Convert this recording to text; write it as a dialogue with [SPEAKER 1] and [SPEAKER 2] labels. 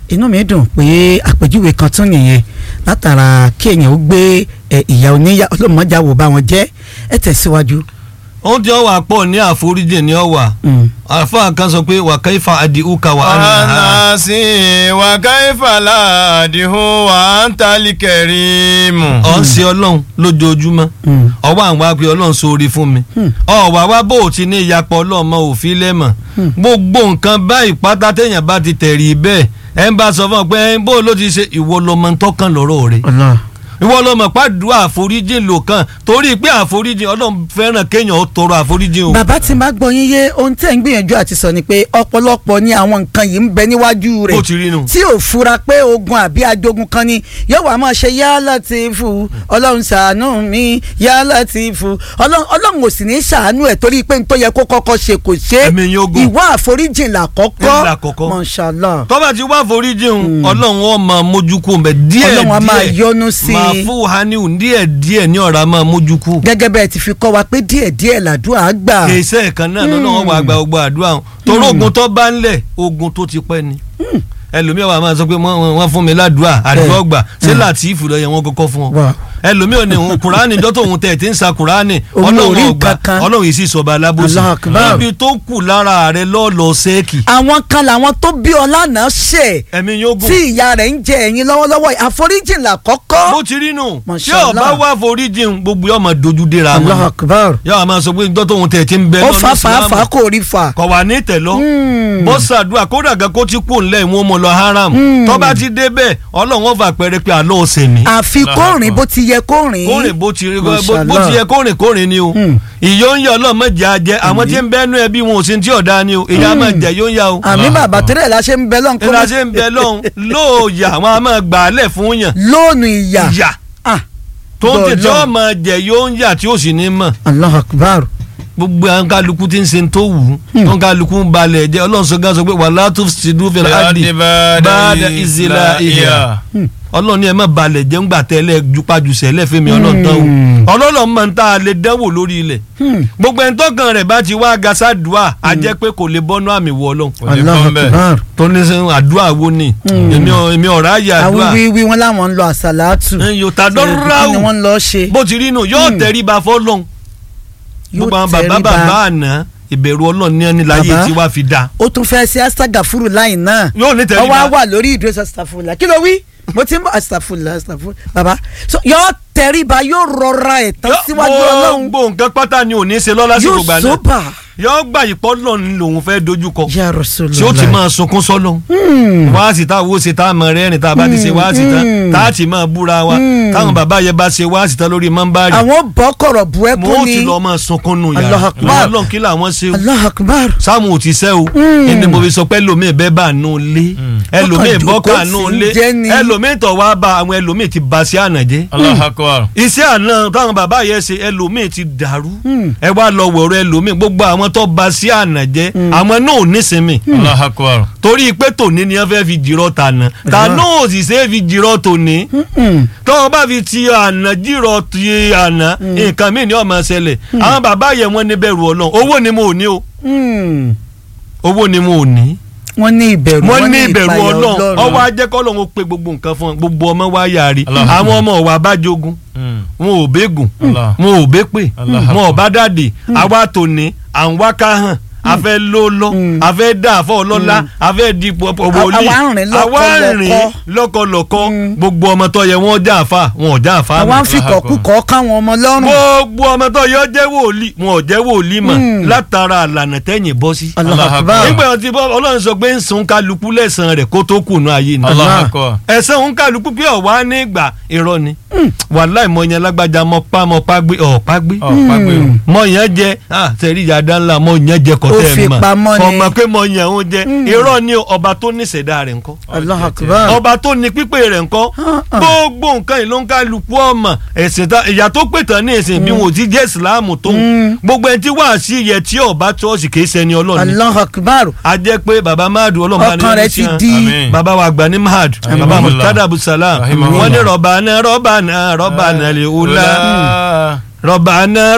[SPEAKER 1] inú mi dùn pé àpèjúwe kan tún nìyẹn látara kí èèyàn ó gbé ẹ, ìyá oníyà ọlọ́mọdé wò bá wọn jẹ́ ẹ tẹ̀síwájú.
[SPEAKER 2] ohun tí ó wà pọ̀ ní àforíjì ni ó wà
[SPEAKER 1] Mm.
[SPEAKER 2] àfa kan sọ pé wà kaifa adiuka wà á nà á.
[SPEAKER 3] anasi wa kaifa la adihu wa antali kerimu.
[SPEAKER 2] ọ̀ ń ṣe ọlọ́run lójoojúmọ́
[SPEAKER 1] Mm.
[SPEAKER 2] ọwọ́ àwọn wá pé ọlọ́run sóore fún mi ọ̀wà wá bó o ti ní ìyapọ̀ ọlọ́run mọ òfin lẹ́mọ̀ gbogbo nǹkan báyìí pátá téèyàn bá ti tẹ̀rí bẹ́ẹ̀ ẹ̀ ń bá sọ fún ọ pé ẹ̀ ń bó ló ti ṣe ìwọ lọmọ tọkàn lọ́rọ̀ rẹ̀
[SPEAKER 1] Allah.
[SPEAKER 2] ìwọ lọmọ pàdùn àforíjì lò kàn torí pé àforíjì ọlọ́run fẹ́ràn kéèyàn ó tọrọ àforíjì o.
[SPEAKER 1] bàbá tí máa gbọ́ yín yé ohun tẹ́ ń gbìyànjú àti sọ ni pé ọ̀pọ̀lọpọ̀ ni àwọn nǹkan yìí ń bẹ níwájú rẹ̀
[SPEAKER 2] bó ti rí nu.
[SPEAKER 1] tí ò fura pé ogun àbí ajogun kan ni yóò wá máa ṣe yá Látìfù ọlọ́run ṣàánú mi yá Látìfù ọlọ́run ọlọ́run ò sì ní ṣàánú ẹ̀ torí pé n tó yẹ kó kọ́kọ́ ṣe kò ṣe
[SPEAKER 2] Ẹ̀mí yín ogun.
[SPEAKER 1] ìwà àforíjìn làkọ́kọ́
[SPEAKER 2] Làkọ́kọ́.
[SPEAKER 1] Mashallah
[SPEAKER 2] tọ́ba ti wá foríjì ń ọlọ́run ó máa mójú kú mbẹ díẹ̀ díẹ̀
[SPEAKER 1] Ọlọ́run á máa yọ́nú sí i.
[SPEAKER 2] máa fún haniu díẹ̀ díẹ̀ ní ọ̀rá máa mójú kú.
[SPEAKER 1] gẹ́gẹ́ bẹ́ẹ̀ ti fi kọ́ wa pé díẹ̀díẹ̀ làdúrà gbà
[SPEAKER 2] kèsẹ́ kan náà lọ́nà wọn wà gba gbogbo àdúrà wọn torí ogun tó bá ń lẹ̀ ogun tó ti pẹ́ ni ẹlòmíì wà máa sọ pé wọ́n wọ́n fún mi ládùúà àdúrà gbà ṣé Látìfù ló yẹ wọ́n kọ́kọ́ fún ọ
[SPEAKER 1] Wà.
[SPEAKER 2] ẹlòmíì ò ní òun kùránì dọ́tò òun tẹ̀ tí ń sa kùránì
[SPEAKER 1] Òun ò rí
[SPEAKER 2] ọlọ́run ọgbà
[SPEAKER 1] kankan.
[SPEAKER 2] ọlọ́run yìí sì sọba alábòsí
[SPEAKER 1] Allahu Akbar.
[SPEAKER 2] níbi tó kù lára rẹ lọ́ọ̀lọ́ sẹ́ẹ̀kì
[SPEAKER 1] àwọn kan làwọn tó bí ọlá náà ṣẹ̀
[SPEAKER 2] ẹ̀mí yóò gùn
[SPEAKER 1] tí ìyá rẹ̀ ń jẹ ẹ̀yìn lọ́wọ́lọ́wọ́ yìí. àforíjìn làkọ́kọ́
[SPEAKER 2] bó ti rí nù tí
[SPEAKER 1] Mashallah.
[SPEAKER 2] ọba wà foríjì ń gbogbo yóò máa dojú déra
[SPEAKER 1] Allahu
[SPEAKER 2] wọn
[SPEAKER 1] Akbar
[SPEAKER 2] yóò máa sọ pé dọ́tò òun tẹ̀ tí ń bẹ
[SPEAKER 1] ó
[SPEAKER 2] lọ́nà
[SPEAKER 1] fa
[SPEAKER 2] Ìsìlámù.
[SPEAKER 1] fàáfàá kò rí fà.
[SPEAKER 2] kọ̀ wá ní tẹ̀lọ́
[SPEAKER 1] Mm.
[SPEAKER 2] bó ṣàdúrà kódà gan kó ti kú ńlẹ̀ ìwọ̀n mọ̀ lọ haram tọ́ba ti dé bẹ́ẹ̀ ọlọ́run ó fà pẹ́rẹ́ pé àlọ́ ọ̀sẹ̀ mi
[SPEAKER 1] àfi kó rìn bó ti yẹ kó rìn.
[SPEAKER 2] kórìn bó ti rí bó
[SPEAKER 1] Mashallah.
[SPEAKER 2] bó ti yẹ kórìn kórìn ni o
[SPEAKER 1] Mm.
[SPEAKER 2] ìyó ń yọ ọlọ́mọ jẹ́ ajẹ́ àwọn tí ń bẹ́ nú ẹbí wọn ò sí tí ọ̀dà ni o ìyá máa jẹ́ yóò ń yá o
[SPEAKER 1] àmì bàbá tẹ́lẹ̀ la ṣe ń bẹ lọ́n kó
[SPEAKER 2] ìlà ṣe ń bẹ lọ́hùn lóòyà àwọn a máa gbà á lẹ̀ fún yàn
[SPEAKER 1] lóònù ìyà.
[SPEAKER 2] ìyà
[SPEAKER 1] Ah,
[SPEAKER 2] tó ń tètè
[SPEAKER 1] Lọ́ọ̀lọ́ọ̀.
[SPEAKER 2] ọmọ jẹ́ yóò ń yà tí ó sì ní mọ̀
[SPEAKER 1] Allahu Akbar.
[SPEAKER 2] gbogbo àwọn kálukú tí ń ṣe tó wù ú tó ń kálukú ń balẹ̀ jẹ́ ọlọ́run sọ gán sọ pé wàhálà tó ti dúró fẹ́ràn áàdì báàdà ìzìlá ìhà ọlọ́run ní ẹ má balẹ̀ jẹ́ ńgbà tẹ́lẹ̀ jupajùsẹ̀ lẹ́fẹ̀mí ọlọ́run tán o ọlọ́run máa ń tá a lè dánwò lórí ilẹ̀
[SPEAKER 1] Hmm.
[SPEAKER 2] gbogbo ẹni tọ́kàn rẹ̀ bá ti wá gasádùá a jẹ́ pé kò lè bọ́nú àmì wọ ọlọ́run
[SPEAKER 1] Allahu Akbar.
[SPEAKER 2] tó ní sẹ́ àdúrà wo ni èmi ò- èmi ọ̀rá yà
[SPEAKER 1] àwọn
[SPEAKER 2] àdúrà
[SPEAKER 1] wíwí wọn làwọn ń lọ àsàlátù.
[SPEAKER 2] yóò ta
[SPEAKER 1] kí ni
[SPEAKER 2] dọ́ráwù
[SPEAKER 1] wọ́n ń lọ ṣe.
[SPEAKER 2] bó ti rí nù yóò tẹríba fọ́lọ́n gbogbo àwọn bàbá
[SPEAKER 1] tẹríba.
[SPEAKER 2] bàbá àná ìbẹ̀rù ọlọ́run ní ẹni láyé
[SPEAKER 1] Bàbá.
[SPEAKER 2] tí wàá fi dá
[SPEAKER 1] ó tún fẹ́ ṣe astagafuru láì náà.
[SPEAKER 2] yóò ní
[SPEAKER 1] ọwọ́ á
[SPEAKER 2] tẹríba
[SPEAKER 1] wà lórí ìdúró astafurula kí ló wí mo ti ń bọ̀ astafurula astafurula baba so yóò tẹríba yóò rọra ẹ̀ tán síwájú ọlọ́run
[SPEAKER 2] gbogbo nǹkan pátá ni ò ní ṣe lọ́lá sí
[SPEAKER 1] yóò
[SPEAKER 2] gbogbo àná
[SPEAKER 1] sóbà
[SPEAKER 2] yóò gbà ìpọ́ lọ́run lòun fẹ́ dojúkọ
[SPEAKER 1] ya Rasulullah.
[SPEAKER 2] tí ó ti máa sunkún sọ́lọ́ wáàsì tá a wo ṣe tá a mọ rẹ́rìn tá a bá ti ṣe wáàsì tán tá a ti máa búra wa táwọn bàbá yẹn bá ṣe wáàsì tán lórí mọ́ńbárì
[SPEAKER 1] àwọn bọ́ kọ̀rọ̀ bu
[SPEAKER 2] mo
[SPEAKER 1] ẹkún
[SPEAKER 2] ti
[SPEAKER 1] ni
[SPEAKER 2] lọ máa sunkún nù
[SPEAKER 1] Allahu
[SPEAKER 2] yàrá
[SPEAKER 1] Akbar.
[SPEAKER 2] ọlọ́run kí làwọn ṣe o
[SPEAKER 1] Allahu Akbar
[SPEAKER 2] sáàmù ò ti sẹ́ o ẹni mo fi sọ pé ẹlòmíì bẹ́ẹ̀ bá nù lé ẹlòmíì
[SPEAKER 1] Ọkàn
[SPEAKER 2] bọ́kà
[SPEAKER 1] jòkó
[SPEAKER 2] nù
[SPEAKER 1] sí
[SPEAKER 2] lé
[SPEAKER 1] jẹ́ ni.
[SPEAKER 2] ẹlòmíì tọ̀ wá bá àwọn ẹlòmíì ti ba sí àná jẹ́
[SPEAKER 3] Allahu Akbar.
[SPEAKER 2] iṣẹ́ àná táwọn bàbá yẹn ṣe ẹlòmíì ti dàrú ẹ wá lọ wọ̀rọ̀ ẹlòmíì gbogbo àwọn tó ba sí àná jẹ́ àwọn náà ò nísinmi
[SPEAKER 3] Allahu Akbar.
[SPEAKER 2] torí pé tòní ni wọ́n fẹ́ fi jìrọ̀ tàná tàná ò sì ṣe é fi jìrọ̀ tòní tọ́wọ́n bá fi ti àná jìrọ̀ ti àná nǹkan míì ni ó máa ṣẹlẹ̀ àwọn bàbá yẹn wọ́n ní bẹ̀rù Ọlọ́run owó ni mo ò ní o
[SPEAKER 1] Hmm.
[SPEAKER 2] owó ni mo ò ní
[SPEAKER 1] wọ́n ní ìbẹ̀rù
[SPEAKER 2] wọ́n ní ìbẹ̀rù
[SPEAKER 1] ìpayà
[SPEAKER 2] Ọlọ́run ọwọ́ ajẹ́kọ́ lọ́wọ́ pe gbogbo nǹkan fún ọ gbogbo ọmọ wa yàrí
[SPEAKER 3] Allah.
[SPEAKER 2] àwọn ọmọ wa bá jogun
[SPEAKER 3] Mm.
[SPEAKER 2] wọn ò bẹ́gùn
[SPEAKER 3] Allah.
[SPEAKER 2] wọn ò bẹ́pè
[SPEAKER 3] Allah.
[SPEAKER 2] wọn ò bá dàdé àwa tòní à ń wá ká hàn a fẹ́ ló lọ a fẹ́ dá àfọ ọlọ́lá a fẹ́ di pọ̀pọ̀ wòlíì
[SPEAKER 1] àwa ń rìn
[SPEAKER 2] àwa ń
[SPEAKER 1] lọ́kọ̀lọ́kọ̀.
[SPEAKER 2] rìn lọ́kọ̀lọ́kọ̀ gbogbo ọmọ tó yẹ wọ́n já àfa wọn ò já àfa
[SPEAKER 1] àwọn
[SPEAKER 2] mọ́.
[SPEAKER 1] afikọ̀kúkọ̀ káwọn ọmọ lọ́rùn
[SPEAKER 2] gbogbo ọmọ tó yẹ ọ jẹ́ wòlíì wọn ò jẹ́ wòlíì mọ́ látara àlànà tẹ̀yìn bọ́ sí.
[SPEAKER 1] Allahu
[SPEAKER 3] Allah
[SPEAKER 1] Akbar.
[SPEAKER 2] nígbà wọn ti bọ́ ọlọ́run sọ pé ń sun kálukú lẹ́sàn-án rẹ̀ kó tó kùnú ayé ni
[SPEAKER 3] Allahu Akbar.
[SPEAKER 2] ẹ̀sán òun kálukú pé ọ̀wá ní ìgbà irọ́ ni wàláì mọ yẹn lágbájá mọ pa mọ pa gbé ọ̀pá gbé
[SPEAKER 3] Ọ̀ pàgbé o.
[SPEAKER 2] mọ yẹn jẹ ah sẹ́rí ìyàdá ńlá mọ yẹn jẹ
[SPEAKER 1] Ó
[SPEAKER 2] kọ́tẹ́
[SPEAKER 1] fi
[SPEAKER 2] ẹ̀
[SPEAKER 1] pamọ́
[SPEAKER 2] mọ̀
[SPEAKER 1] ni.
[SPEAKER 2] ọmọ pé mọ yẹn òun jẹ irọ́ ni ọba tó ní ìṣẹ̀dá rẹ̀ ńkọ́
[SPEAKER 1] Allahu Akbar.
[SPEAKER 2] ọba tó ní pípé rẹ̀ ńkọ́ gbogbo nǹkan ìlú ń kálukú ọmọ ẹ̀sìn ta ìyá tó pè tán ní ìsìn bí wọn ò ti jẹ́ ìsìláàmù tó gbogbo ẹni tí wàá sí yẹ tí ọba ṣọ́ọ̀ṣì kì í ṣẹni ọlọ́ọ̀ni
[SPEAKER 1] Allahu Akbar.
[SPEAKER 2] a jẹ́ pé baba mahadu ọlọ́mọba
[SPEAKER 1] ọkàn rẹ̀ ti di
[SPEAKER 3] Àmín.
[SPEAKER 2] baba wa gba ní mahad baba
[SPEAKER 3] Rahimahullah.
[SPEAKER 2] mutada abusalam
[SPEAKER 3] Rahimahullah.
[SPEAKER 2] wọ́n ní rọ̀bànà rọ̀bànà rọ̀bànà lè wúlá rọ̀bànà